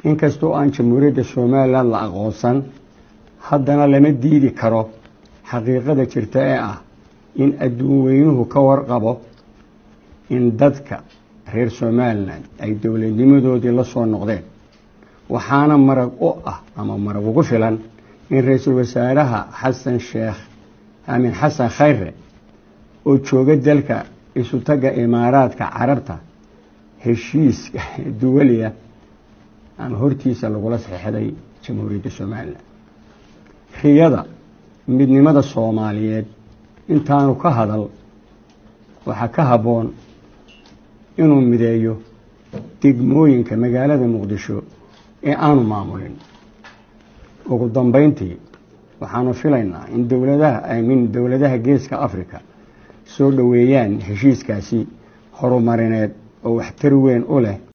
inkastoo aan jamhuuriyadda somalilan la aqoonsan haddana lama diidi karo xaqiiqada jirta ee ah in adduun weynuhu ka warqabo in dadka reer somalilan ay dowladnimadoodii la soo noqdeen waxaana marag u ah ama marag ugu filan in ra-iisul wasaaraha xasan sheekh aamin xasan khayre oo jooga dalka isutaga imaaraadka carabta heshiiska duwaliya ama hortiisa lagula saxeixday jamhuuriyadda somalilan riyada midnimada soomaaliyeed intaanu ka hadal waxaa ka habboon inuu mideeyo degmooyinka magaalada muqdisho ee aanu maamulin ugu dambeyntii waxaanu filaynaa in dowladaha min dowladaha geeska africa soo dhoweeyaan heshiiskaasi horumarineed oo waxtar weyn u leh